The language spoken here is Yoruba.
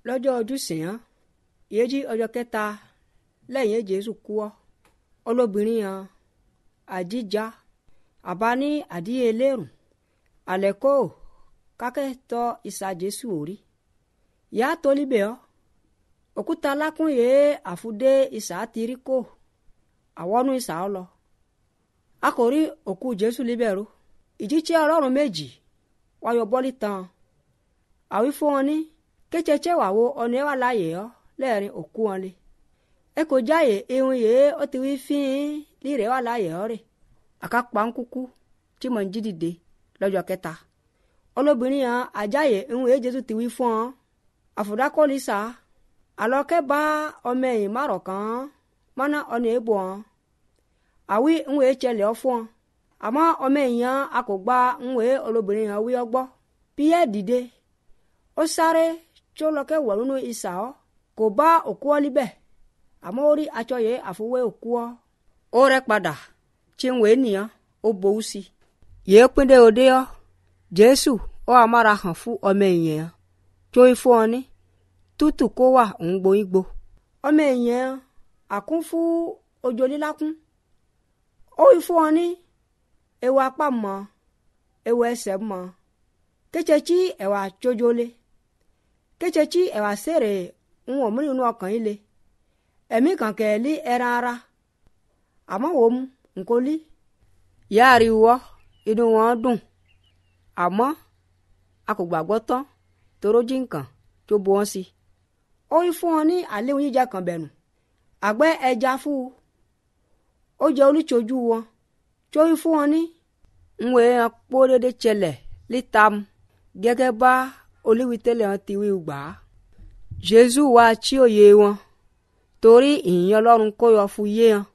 lọ́jọ́ ojúsìn án ìyẹn jí ọjọ́ kẹta lẹ́yìn jésù kú ọ́ olóbìnrin yẹn àdíjà àbá ní àdíyẹ lérùn àlẹ́kò kákẹ́tọ̀ ìsà jésù òrí ìyá tó líbẹ̀ ọ́ òkúta lákùn yìí àfúdé ìsà tìrí kò àwọnú ìsà ọ lọ a kò rí òkú jésù líbẹ̀ ro ìjíṣẹ́ ọlọ́run méjì wáyọ bọ́lí tán àwí fún wọn ní kétsetse wà wo ọ̀nà ẹ̀ wà láàyè ọ́ lẹ́ẹ̀rin òkú wọn lé ẹ kò jáyè ihun yìí ó ti wí fín lírè wà láàyè ọ́ rè àkàpà ń kúkú tí mò ń jí dìde lọ́jọ́ kẹta olóbìnrin yẹn àjáyè ihun yìí jésù ti wí fún ọ àfòdákọ́lì sá àlọ́kẹ́ bá ọmọ ẹ̀yìn márọ̀ kan mọ́nà ọ̀nà èbò ọ́n àwí ihun yìí tsẹlẹ̀ ọ́ fún ọ àmọ́ ọmọ ẹ̀yìn yẹn a kò gba ihun yìí olóbìnrin yẹn wí ọgbọ́ píyẹ́ dìde ó sáré tí ó lọ kẹ́ wọ̀ nínú ìsà ọ́ kò bá òkú ọ́ líbẹ̀ àmọ́ ó rí aṣọ yìí àfọwé òkú ọ́ ó rẹ́ padà tí ń wèé nìyẹn ó bowú sí i yìí pínlẹ̀ òde ọ́ jésù ó amára hàn fún ọmọ èèyàn tó ń fún ọ ní tútù kó wà ń gboyún gbo ọmọ èèyàn àkún fún ojo lílákún ó ń fún ọ ní ewu apá mọ́ ewu ẹsẹ̀ mọ́ kétsetsí ẹ̀wà tsodzolé kétsetsí ẹ̀wà sèrè ń wọ̀ múlò nínú ọkàn yìí le ẹ̀mí kànkẹ́ lé ẹran ara àmọ́ wò mu nkó lí yáàrí wọ́ inú wọn dùn àmọ́ a kò gbàgbọ́ tán toró jí nǹkan tó bu wọn sí ó yí fún wọn ní àlẹ́ oníjà kan bẹ̀rù àgbẹ̀ ẹja fún un ó jẹ́ olùtsojú wọn tó yí fún wọn ní ń wẹ̀ ẹ́ pọ́ dédé tsẹlẹ̀ lítam gẹ́gẹ́ bá olíwitẹ́lẹ̀ wọn ti wí gbà á. jésù wá tí òye wọn torí ìyìn ọlọ́run kó yọ fún yé wọn